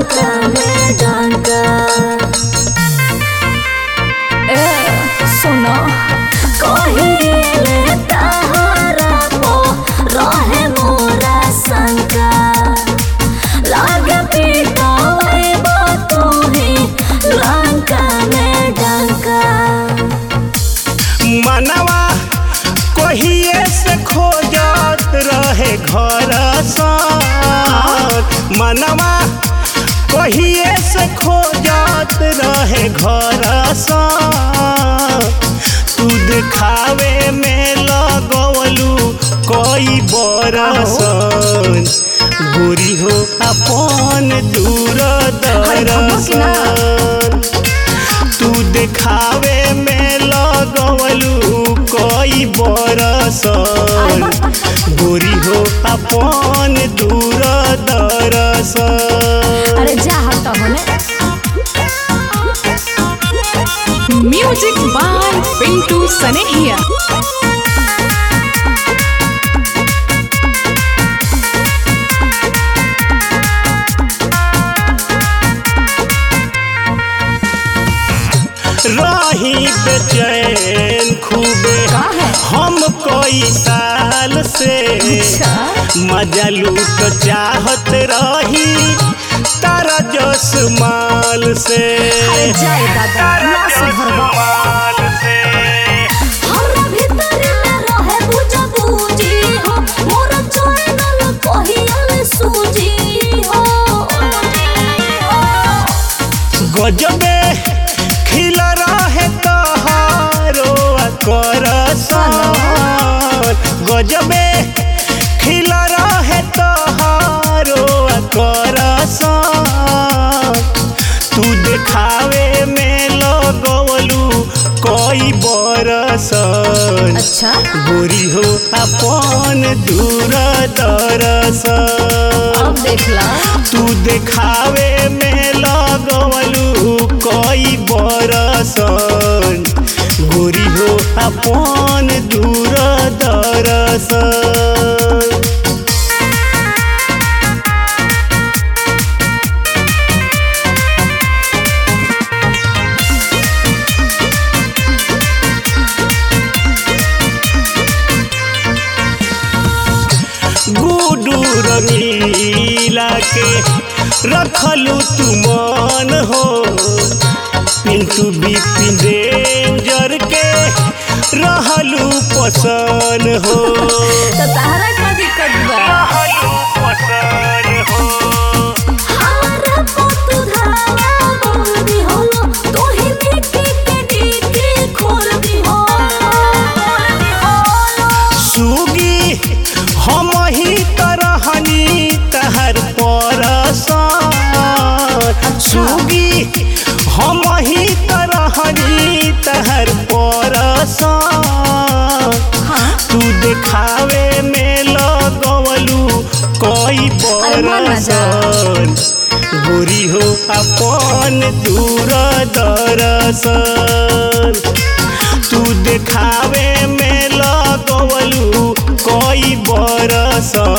लंका में डंका ए सुनो कहिले तहरा पो रहे मोरा शंका लागे पिटोएबो तुही लंका में डंका मनवा कहिए से खोजत रहे घर साथ मनवा कहिए से खोजत रहे घर साथ तू देखावे में लगवलू कई बरसन गोरी हो अपन दूर दरसन तू देखावे में लगवलू कई बरसन गोरी हो अपन दूर दरसन अरे जा हट होने म्यूजिक बाय पिंटू सनेहिया रही बेचैन खूबे का है हम कई साल से अच्छा मजा लूट चाहत रही तारा जस माल से अरे जाए दादा ना सुधरबा माल से हमरा भीतर में रहे बुझ बूझी हो मोर चैनल कहियल सूजी हो गजबे खिल रहे तहारो करसन गजबे खिल रहे तहारो करसन तू देखावे में लगवलू कई बरसन अच्छा गोरी हो अपन दूर दरसन अब देख ला तू देखावे में लगवलू कई बरसन गोरी हो अपन दूर दरसन गुडू रंगीला के रखलू तू मन हो पिंटू बिपिन रेंजर के रहलू पसन हो तो तारा का दिक्कत बा रहलू पसन हो हमरा पोतु धावा बोल दी हो तू ही मिट्टी के डीके खोल दी हो खोल दी हो सुगी हम ही तरहनी तहर परसन सुगी हम ही तरहनी तहर परसन हाँ तू देखावे में लगवलू कई अरे मान ना जा। बरसन गोरी हो अपन दूर दरसन तू देखावे में लगवलू कई बरसन